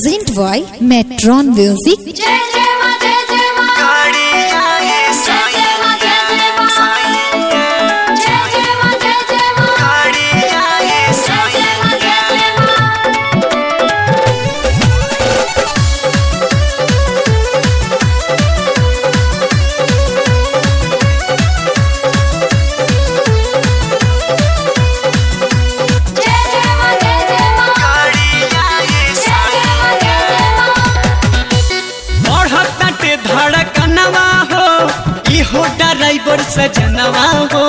present by Metron Music. जय जय मां जय जय मां जय जय मां जय जय मां जय जय मां जय जय मां जय जय मां जय जय मां जय जय मां जय जय मां जय जय मां जय जय मां बढ़ताटे धड़कनवा हो इहो ड्राइवर सजनवा हो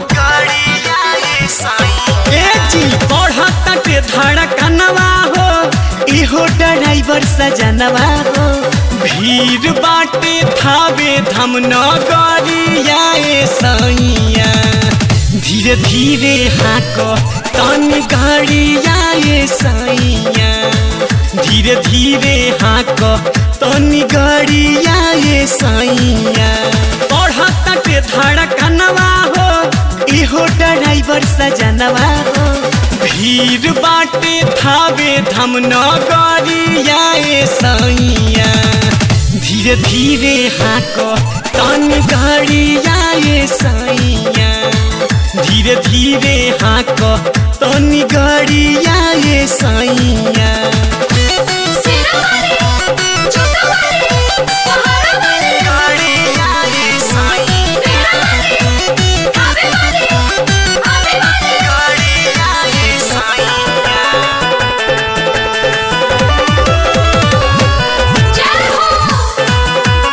ए जी बढ़ताटे धड़कनवा हो इहो ड्राइवर सजनवा हो भीड़ बाटे थावे धम नगरिया ए सैया धीरे धीरे हाको तनी गाड़िया ए सैया धीरे धीरे हाक तनी गाड़िया ये सैया बढ़ताटे धड़कनवा हो इहो ड्राइवर सजनवा हो भीड़ बाटे थावे धम नगरिया ये सैया धीरे धीरे हाक तनी गाड़िया ये सैया धीरे धीरे हाक तनी गाड़िया ये सैया सिरा वाली छोटा वाली पहाड़ा वाली तेरा वाली आवे वाली आवे वाली जय हो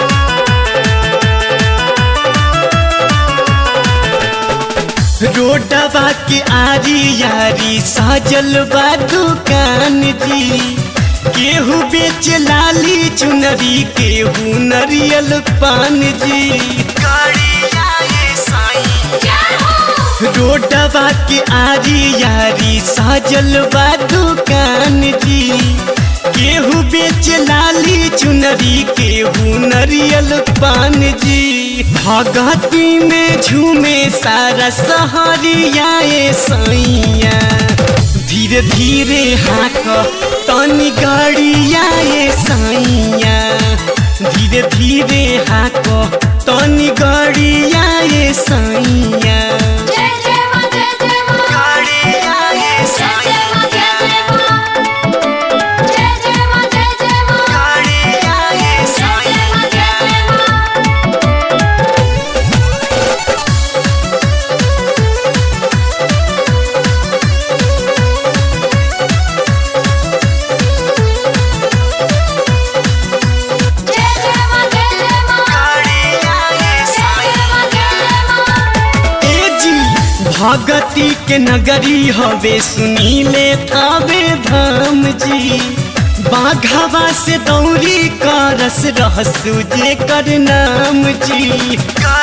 रोडवा के आरी यारी साजल बा दुकान जी केहू बेच लाली चुनरी केहू नरियल पान जी जय हो रोडवा के आरी यारी साजल बा दुकान जी केहू बेच लाली चुनरी केहू नरियल पान जी भगती में झूमे सारा सहरिया ए सैया धीरे धीरे हाक तनी गाड़िया ए सैया धीरे धीरे हाक तनी गाड़िया ए सैया जय जय मां जय जय मां जय जय मां जय जय मां जय जय मां जय जय मां जय जय मां जय जय मां जय जय मां जय जय मां जय जय मां जय जय मां ए जी भगती के नगरी हवे सुनीले थावे धाम जी बाघावा से दौरी करस रहसु जे कर नाम जी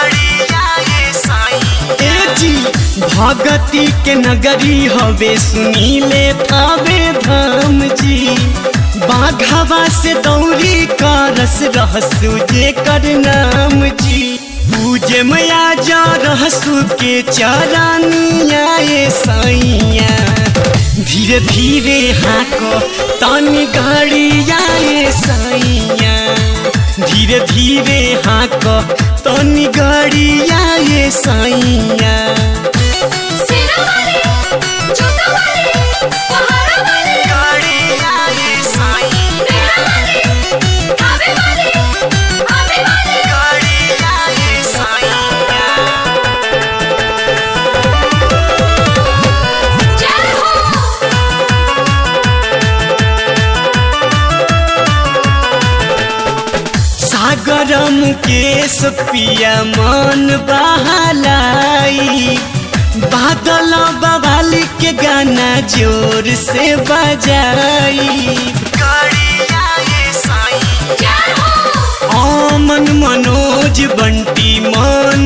ए जी भगती के नगरी हवे सुनीले थावे धाम जी बाघावा से दौरी करस रहसु जे कर नाम जी पूजे मैया जा रहसु के चरानिया ए सैया धीरे धीरे हाको तनी गाड़िया ए सैया धीरे धीरे हाको तनी गाड़िया ए सैया सिरा वाली छोटा वाली पहाड़ा वाली तेरा वाली आवे वाली आवे वाली जय हो सागर मुकेश पिया मन बहलाई बादल बवाली के गाना जोर से बजाई जय हो आमन मनोज बंटी मन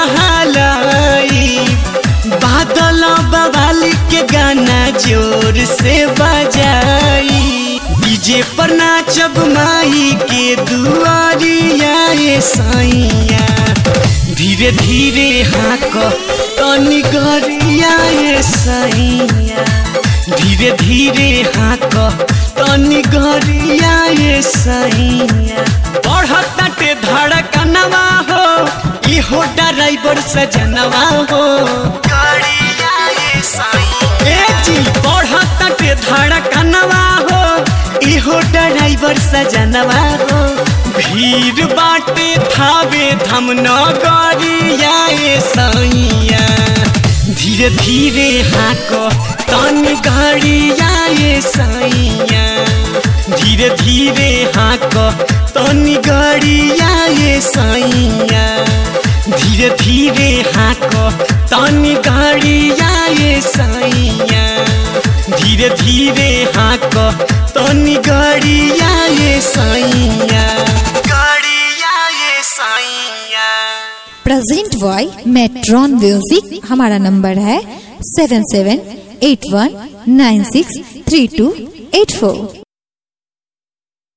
बहलाई बादल बवाली के गाना जोर से बजाई डीजे पर नाचब माई के दुआरिया ए सैया धीरे धीरे हाक तनी गरिया ए सैया धीरे धीरे हाँक तनी गरिया ये सैया बढ़ताटे धड़कनवा हो इहो ड्राइवर सजनवा हो गरिया ये सैया ए जी बढ़ताटे धड़कनवा हो इहो ड्राइवर सजनवा हो भीड़ बाटे थावे धम न गरिया ये सैया धीरे धीरे हाँक तनी गरिया ये सैया धीरे धीरे हाँक तनी गरिया ये सैया धीरे धीरे हाँक तनी गरिया ये सैया धीरे धीरे हाँक तनी गरिया ये सैया गरिया ये सैया प्रेजेंट बॉय मेट्रॉन म्यूजिक हमारा नंबर है seven seven eight one nine six three two eight फोर